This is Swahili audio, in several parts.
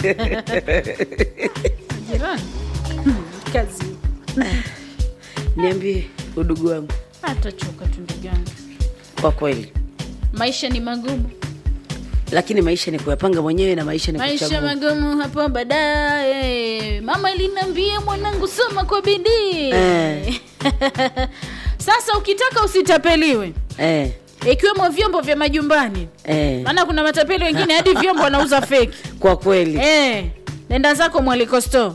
Jirani kazi Niambie udugu wangu, atachoka tu ndugu yangu. kwa kweli, Maisha ni magumu, lakini maisha ni kuyapanga mwenyewe na maisha ni maisha kuchagua. magumu hapo baadaye. Mama iliniambia mwanangu, soma kwa bidii Eh. Sasa ukitaka usitapeliwe, Eh, ikiwemo vyombo vya majumbani, eh, maana kuna matapeli wengine hadi vyombo wanauza feki. kwa kweli Eh, nenda zako mwaliko store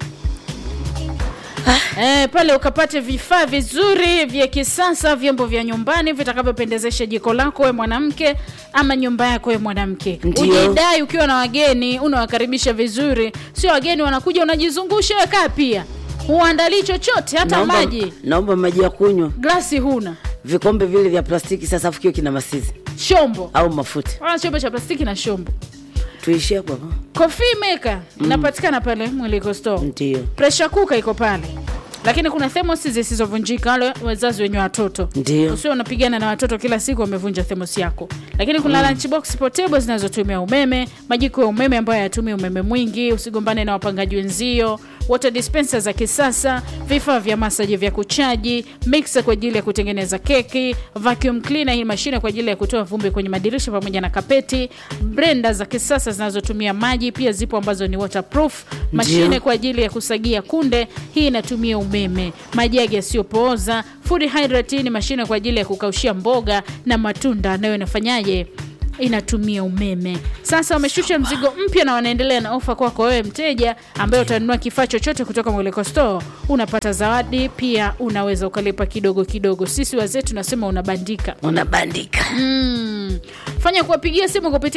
Eh, pale ukapate vifaa vizuri vya kisasa, vyombo vya nyumbani vitakavyopendezesha jiko lako we mwanamke ama nyumba yako we mwanamke. Ndio. Ujidai ukiwa na wageni, unawakaribisha vizuri, sio wageni wanakuja unajizungusha wewe kaa pia, huandalii chochote, hata naomba, maji naomba maji ya kunywa, glasi huna, vikombe vile vya plastiki sasa, afu kiwe kina masizi shombo au mafuta. wala chombo cha plastiki na shombo. Tuishie hapo hapo. Coffee maker inapatikana pale Mwiliko store. Ndio, pressure cooker iko pale lakini kuna thermos zisizovunjika wale wazazi wenye watoto Ndio. usio unapigana na watoto kila siku wamevunja thermos yako lakini kuna lunch box portable zinazotumia umeme majiko ya umeme ambayo hayatumii umeme mwingi usigombane na wapangaji wenzio water dispenser za kisasa vifaa vya masaji vya kuchaji mixer kwa ajili ya kutengeneza keki vacuum cleaner hii mashine kwa ajili ya kutoa vumbi kwenye madirisha pamoja na kapeti blender za kisasa zinazotumia maji pia zipo ambazo ni waterproof mashine Ndio. kwa ajili ya kusagia kunde hii inatumia umeme majagi yasiyopooza food hydrate hii ni mashine kwa ajili ya kukaushia mboga na matunda nayo inafanyaje inatumia umeme sasa wameshusha mzigo mpya na wanaendelea na ofa kwako wewe mteja ambaye utanunua kifaa chochote kutoka mweleko store unapata zawadi pia unaweza ukalipa kidogo kidogo sisi wazee tunasema unabandika unabandika mm. fanya kuwapigia simu kupitia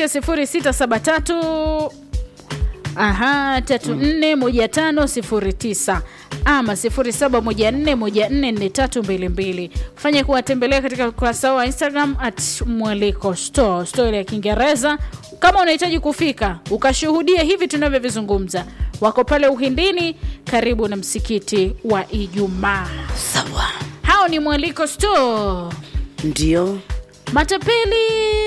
0673 aha tatu nne moja tano sifuri tisa ama sifuri saba moja nne moja nne nne tatu mbili mbili fanya kuwatembelea katika ukurasa wa instagram at mwaliko store store ile ya kiingereza kama unahitaji kufika ukashuhudia hivi tunavyovizungumza wako pale uhindini karibu na msikiti wa ijumaa sawa. hao ni mwaliko store Ndio, matapeli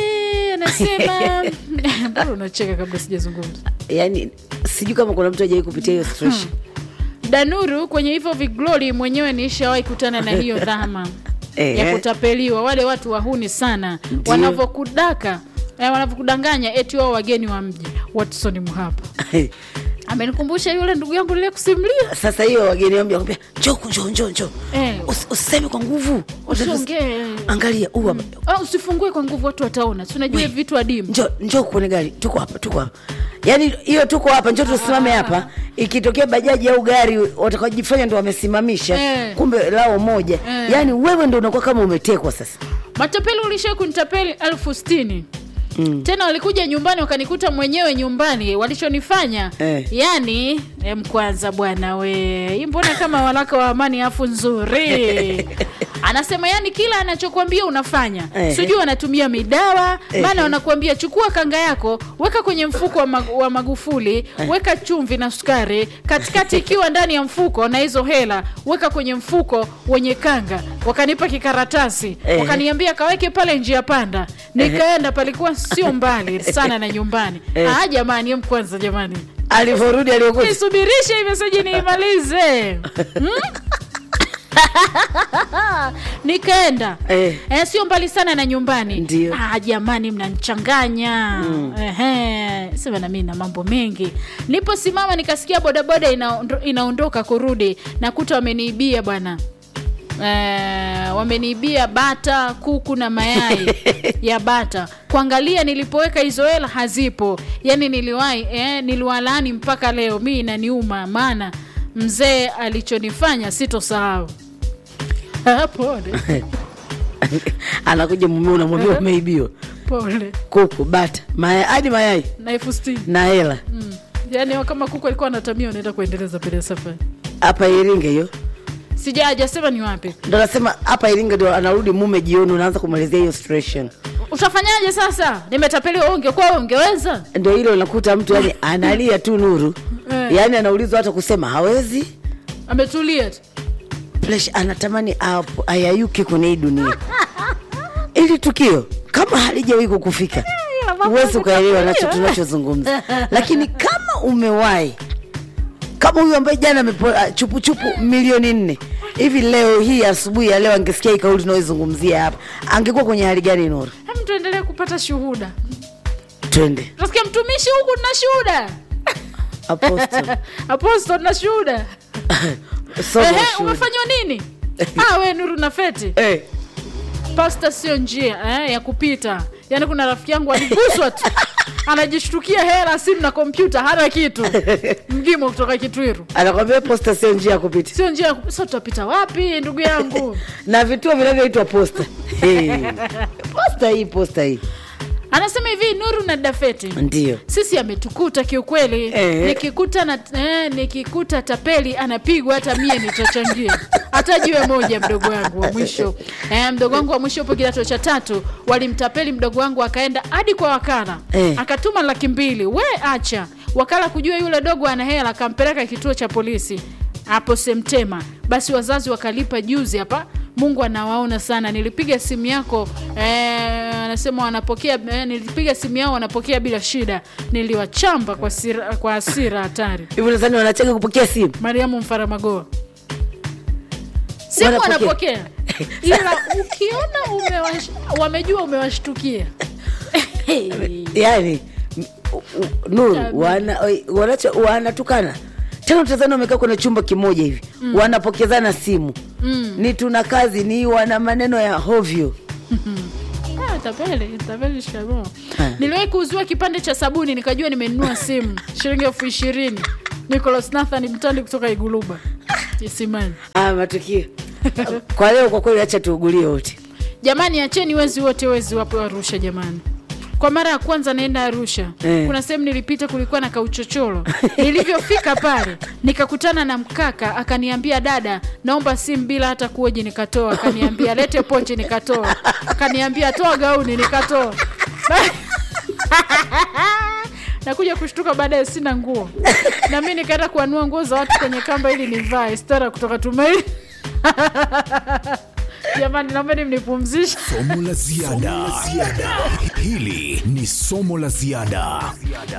anasema mbona unacheka kabla sijazungumza yani sijui kama kuna mtu ajai kupitia hiyo situation. danuru kwenye hivyo viglori mwenyewe niishawahi kutana na hiyo dhama Eh, ya eh. kutapeliwa wale watu wahuni sana Ndio. wanavyokudaka eh, wanavyokudanganya eti wao wageni wa mji watson mhapa amenikumbusha yule ndugu yangu lile kusimulia Sasa hiyo wageni wangu wakwambia njoo njoo njoo njoo, Eh. Usi- usiseme kwa nguvu, usiongee angalia huu hapa Ah, usifungue kwa nguvu watu wataona si unajua vitu adimu njoo njoo kuone gari, tuko hapa tuko hapa. Yaani hiyo tuko hapa, njoo tusimame hapa. Ikitokea bajaji au gari watakajifanya ndo wamesimamisha, Eh. kumbe lao moja. Eh. Yaani wewe ndo unakuwa kama umetekwa sasa. matapeli ulishai kunitapeli elfu sitini Mm. tena walikuja nyumbani wakanikuta mwenyewe nyumbani walichonifanya Eh. yani em kwanza bwana we hii mbona kama walaka wa amani afu nzuri anasema yani kila anachokwambia unafanya Eh. sijui wanatumia midawa Eh. maana wanakuambia chukua kanga yako weka kwenye mfuko wa, mag wa magufuli weka chumvi na sukari katikati ikiwa ndani ya mfuko na hizo hela weka kwenye mfuko wenye kanga wakanipa kikaratasi Eh. wakaniambia kaweke pale njia panda nikaenda palikuwa sio mbali sana na nyumbani Eh. ah jamani em kwanza jamani Alivyorudi aliokuta nisubirishe hii meseji niimalize Hmm? nikaenda Eh. eh, sio mbali sana na nyumbani Ndio. ah, jamani mnanichanganya Ehe, sema na mimi na mambo mengi niposimama nikasikia bodaboda inaondo- inaondoka kurudi nakuta wameniibia bwana Eh, wameniibia bata kuku na mayai ya bata kuangalia nilipoweka hizo hela hazipo yani niliwahi eh, niliwalaani mpaka leo mi inaniuma maana mzee alichonifanya sitosahau Ah, pole anakuja mume unamwambia umeibiwa pole kuku, bata, mayai hadi mayai na elfu sitini na hela mm. yani kama kuku alikuwa anatamia unaenda kuendeleza mbele ya safari hapa Iringa hiyo. sija hajasema ni wapi Ndo nasema hapa Iringa ndo anarudi mume jioni, unaanza kumalizia hiyo situation. utafanyaje sasa nimetapeliwa wewe ungekuwa wewe ungeweza Ndo hilo unakuta mtu yani analia tu Nuru, Eh. yani anaulizwa hata kusema hawezi ametulia tu Flesh anatamani apo- ayayuke kwenye hii dunia. Ili tukio kama halijawahi kukufika, huwezi ukaelewa nacho tunachozungumza lakini kama umewahi kama huyu ambaye jana amepoa chupuchupu milioni nne hivi leo hii asubuhi ya leo angesikia hii kauli tunaoizungumzia hapa angekuwa kwenye hali gani nuru Hem, tuendelee kupata shuhuda twende nasikia mtumishi huku na shuhuda Apostle. aposto na shuhuda Somo Ehe, shuhuda. umefanywa nini ah, we nuru na feti Eh, pasta sio njia eh, ya kupita yaani kuna rafiki yangu aliguswa tu anajishtukia hela simu na kompyuta hana kitu mgimo kutoka kitwiru anakwambia posta sio njia ya kupita sio njia ya kup- sasa tutapita wapi ndugu yangu na vituo vinavyoitwa posta hey. posta hii posta hii anasema hivi nuru na dafeti ndio sisi ametukuta kiukweli Eh. nikikuta na, eh, nikikuta tapeli anapigwa hata mie nitachangia hata jiwe moja mdogo wangu wa mwisho eh, mdogo wangu wa mwisho upo kidato cha tatu walimtapeli mdogo wangu akaenda hadi kwa wakala Eh. akatuma laki mbili we acha wakala kujua yule dogo ana hela akampeleka kituo cha polisi hapo semtema basi wazazi wakalipa juzi hapa mungu anawaona sana nilipiga simu yako eh, anasema wanapokea eh, nilipiga simu yao wanapokea bila shida niliwachamba kwa, sira, kwa asira hatari hivyo nadhani wanacheka kupokea simu mariamu mfaramagoa simu Wanapokea. wanapokea ila ukiona umewash, wamejua umewashtukia yani m- u- u- nuru wana, oi, wanacho wanatukana tena utazani wamekaa kwenye chumba kimoja hivi mm. wanapokezana simu mm. ni tuna kazi ni wana maneno ya hovyo Ah, tapeli tapeli shikamoo Ah. niliwahi kuuziwa kipande cha sabuni nikajua nimenunua simu shilingi elfu ishirini nicolas nathan mtandi kutoka iguluba isimani ah, matukio kwa leo kwa kweli acha tuugulie wote jamani acheni wezi wote wezi wapo arusha jamani kwa mara ya kwanza naenda arusha Eh. kuna sehemu nilipita kulikuwa na kauchochoro nilivyofika pale nikakutana na mkaka akaniambia dada naomba simu bila hata kuoji nikatoa akaniambia lete pochi nikatoa akaniambia toa gauni nikatoa nakuja kushtuka baadaye sina nguo na mi nikaenda kuanua nguo za watu kwenye kamba ili nivae stara kutoka tumaini jamani naombeni mnipumzishe somo la ziada hili ni somo la ziada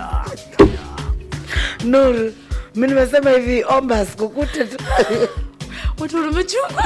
nuru mi nimesema hivi omba sikukute tu watu wamechungwa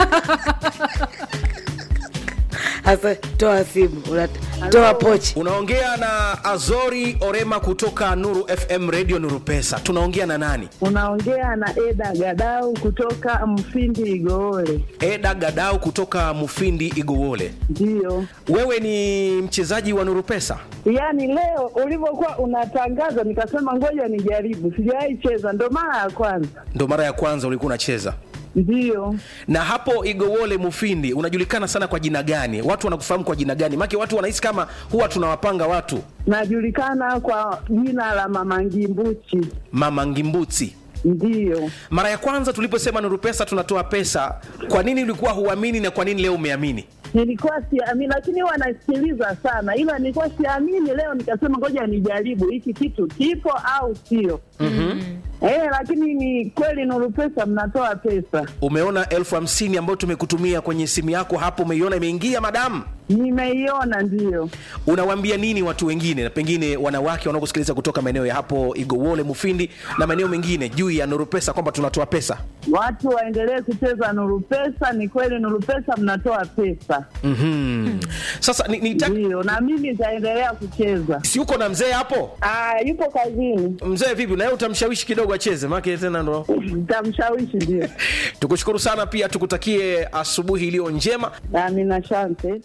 hasa toa simu unat- toa pochi unaongea na azori orema kutoka nuru fm radio nuru pesa tunaongea na nani Unaongea na Eda Gadau kutoka Mfindi Igoole. eda gadau kutoka mufindi igowole Ndiyo, wewe ni mchezaji wa nuru pesa yaani leo ulivyokuwa unatangaza nikasema ngoja nijaribu, sijawahi cheza, ndo mara ya kwanza. ndo mara ya kwanza ulikuwa unacheza Ndiyo, na hapo igowole mufindi unajulikana sana kwa jina gani watu wanakufahamu kwa jina gani make watu wanahisi kama huwa tunawapanga watu najulikana kwa jina la Mama Ngimbuchi. mama ngimbuti Ndiyo, mara ya kwanza tuliposema nuru pesa tunatoa pesa kwa nini ulikuwa huamini na kwa nini leo umeamini nilikuwa siamini, lakini huwa nasikiliza sana, ila nilikuwa siamini. Leo nikasema ngoja nijaribu hiki kitu kipo au sio. Eh, lakini ni kweli Nuru Pesa mnatoa pesa. umeona elfu hamsini ambayo tumekutumia kwenye simu yako hapo umeiona imeingia madamu Nimeiona, ndiyo. unawaambia nini watu wengine na pengine wanawake wanaokusikiliza kutoka maeneo ya hapo igowole mufindi na maeneo mengine juu ya nuru pesa kwamba tunatoa pesa Watu waendelee kucheza Nuru Pesa. Ni kweli Nuru Pesa mnatoa pesa, mm-hmm. sasa ni, ni ndiyo, na mimi nitaendelea kucheza. si uko na mzee hapo Ah, yupo kazini, mzee vipi naye utamshawishi kidogo acheze make tena ndo nitamshawishi. Ndio, tukushukuru sana pia tukutakie asubuhi iliyo njema amina, asante.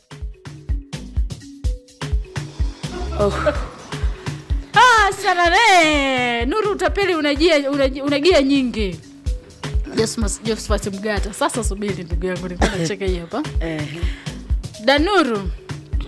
ah, sana ne nuru utapeli unajia unaji- unagia nyingi Josmas- josephat mgata sasa subiri ndugu yangu nilikuwa nacheka hii hapa danuru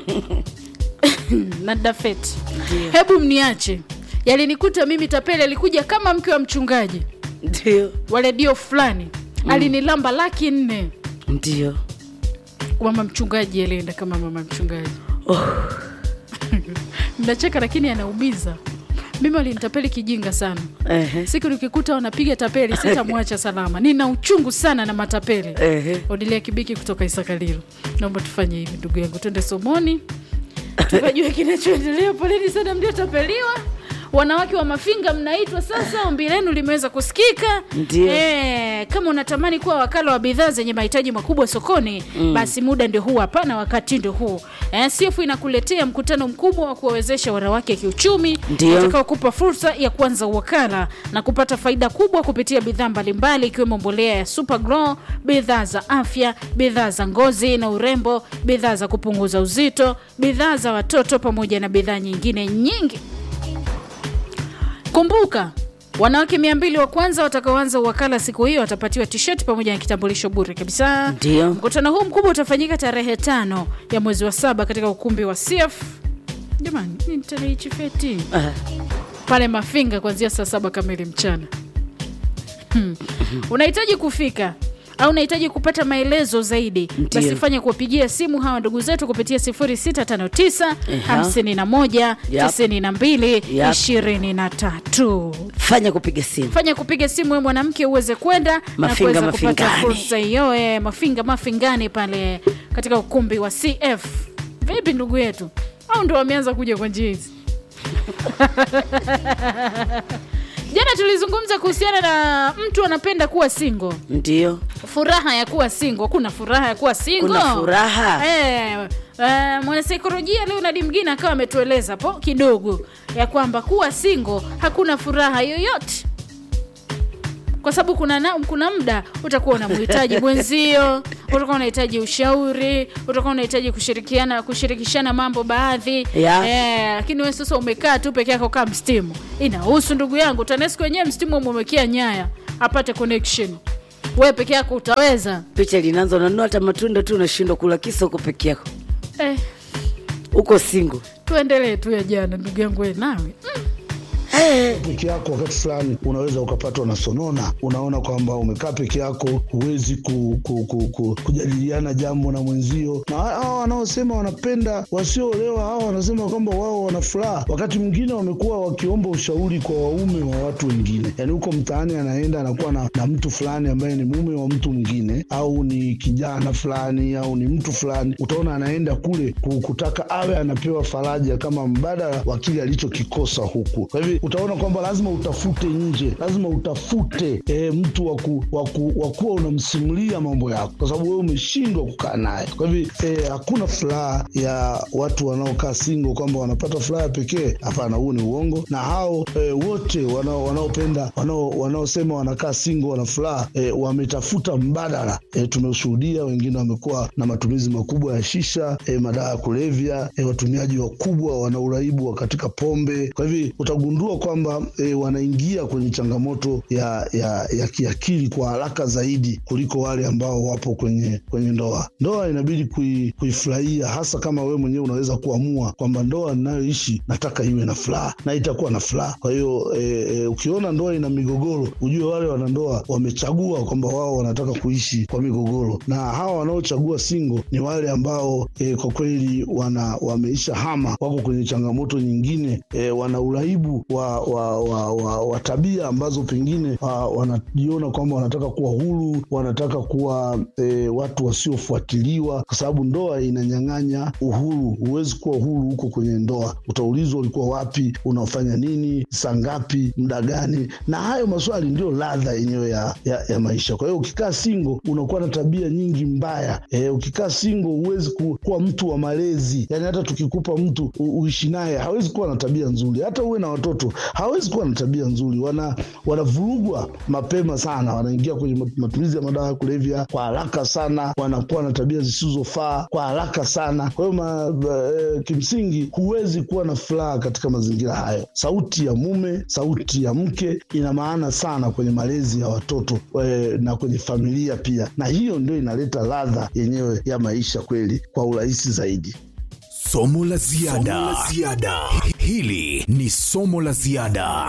na dafet hebu mniache yalinikuta mimi tapeli alikuja kama mke wa mchungaji ndio wa redio fulani alinilamba laki nne ndio mama mchungaji alienda kama mama mchungaji oh. mnacheka lakini anaumiza mimi walinitapeli kijinga sana Ehe. siku nikikuta wanapiga tapeli sitamwacha salama nina uchungu sana na matapeli Ehe. odilia kibiki kutoka isakalilo naomba tufanye hivi ndugu yangu twende somoni tukajua kinachoendelea. Poleni sana mliotapeliwa. Wanawake wa Mafinga mnaitwa sasa, ombi lenu limeweza kusikika. Ndio. Eh, kama unatamani kuwa wakala wa bidhaa zenye mahitaji makubwa sokoni basi muda ndio huu hapa na wakati ndio huu. Eh, CF inakuletea mkutano mkubwa wa kuwawezesha wanawake kiuchumi Ndio. utakaokupa fursa ya kuanza uwakala na kupata faida kubwa kupitia bidhaa mbalimbali ikiwemo mbolea ya Super Glow, bidhaa za afya, bidhaa za ngozi na urembo, bidhaa za kupunguza uzito, bidhaa za watoto pamoja na bidhaa nyingine nyingi. Kumbuka, wanawake mia mbili wa kwanza watakaoanza uwakala siku hiyo watapatiwa t-shirt pamoja na kitambulisho bure kabisa. Ndio. Mkutano huu mkubwa utafanyika tarehe tano ya mwezi wa saba katika ukumbi wa CF. Jamani, ni tarehe chifeti Ah, pale Mafinga kuanzia saa saba kamili mchana. Hmm. Unahitaji kufika au unahitaji kupata maelezo zaidi, Ndiyo. basi fanya kuwapigia simu hawa ndugu zetu kupitia 0659 Eha. 51 Yap. 92 Yap. 23 fanya kupiga simu fanya kupiga simu we mwanamke uweze kwenda na Mafinga, kuweza kupata Mafingani. fursa hiyo eh, mafinga mafingani pale katika ukumbi wa cf vipi ndugu yetu au ndo wameanza kuja kwa njia hizi jana tulizungumza kuhusiana na mtu anapenda kuwa singo ndio furaha ya kuwa singo kuna furaha ya kuwa singo Kuna furaha? eh, eh, mwanasaikolojia leonard mgine akawa ametueleza po kidogo ya kwamba kuwa singo hakuna furaha yoyote kwa sababu kuna, na, kuna muda utakuwa unamhitaji mwenzio utakuwa unahitaji ushauri utakuwa unahitaji kushirikiana kushirikishana mambo baadhi Yeah. eh, lakini we sasa umekaa tu peke yako kaa mstimu inahusu ndugu yangu tanesco wenyewe mstimu umemwekea nyaya apate connection we peke yako utaweza picha linaanza unanua hata matunda tu unashindwa kula kisa uko peke yako eh, uko singo tuendelee tu ya jana ndugu yangu we nawe peke yako wakati fulani unaweza ukapatwa na sonona unaona kwamba umekaa peke yako huwezi ku, ku, ku, ku, kujadiliana jambo na mwenzio na hawa wanaosema wanapenda wasioolewa hawa wanasema kwamba wao wana furaha wakati mwingine wamekuwa wakiomba ushauri kwa waume wa watu wengine yaani huko mtaani anaenda anakuwa na, na mtu fulani ambaye ni mume wa mtu mwingine au ni kijana fulani au ni mtu fulani utaona anaenda kule ku- kutaka awe anapewa faraja kama mbadala wa kile alichokikosa huku kwa hivyo utaona kwamba lazima utafute nje lazima utafute e, mtu wa ku- wa ku- wa kuwa unamsimulia mambo yako kwa sababu wewe umeshindwa kukaa naye kwa hivyo e, hakuna furaha ya watu wanaokaa singo kwamba wanapata furaha pekee hapana huu ni uongo na hao e, wote wanao- wanaopenda wanao- wanaosema wanakaa singo wana furaha e, wametafuta mbadala e, tumeshuhudia wengine wamekuwa na matumizi makubwa ya shisha e, madawa ya kulevya e, watumiaji wakubwa wana uraibu wa katika pombe kwa hivyo utagundua kwamba e, wanaingia kwenye changamoto ya, ya, ya kiakili kwa haraka zaidi kuliko wale ambao wapo kwenye kwenye ndoa ndoa inabidi kui, kuifurahia hasa kama wewe mwenyewe unaweza kuamua kwamba ndoa ninayoishi nataka iwe na furaha na itakuwa na furaha kwa hiyo e, e, ukiona ndoa ina migogoro ujue wale wanandoa wamechagua kwamba wao wanataka kuishi kwa migogoro na hawa wanaochagua singo ni wale ambao e, kwa kweli wana wameisha hama wako kwenye changamoto nyingine e, wana uraibu wa, wa, wa, wa, wa tabia ambazo pengine wa, wanajiona kwamba wanataka kuwa huru wanataka kuwa e, watu wasiofuatiliwa kwa sababu ndoa inanyang'anya uhuru huwezi kuwa huru huko kwenye ndoa utaulizwa ulikuwa wapi unafanya nini saa ngapi muda gani na hayo maswali ndio ladha yenyewe ya, ya, ya maisha kwa hiyo ukikaa singo unakuwa na tabia nyingi mbaya e, ukikaa singo huwezi ku, kuwa mtu wa malezi yani hata tukikupa mtu u, uishi naye hawezi kuwa na tabia nzuri hata uwe na watoto hawezi kuwa na tabia nzuri wana wanavurugwa mapema sana wanaingia kwenye mat- matumizi ya madawa ya kulevya kwa haraka sana wanakuwa na tabia zisizofaa kwa haraka sana kwa hiyo ma- eh, kimsingi huwezi kuwa na furaha katika mazingira hayo sauti ya mume sauti ya mke ina maana sana kwenye malezi ya watoto eh, na kwenye familia pia na hiyo ndio inaleta ladha yenyewe ya maisha kweli kwa urahisi zaidi Somo la ziada. Hili ni somo la ziada.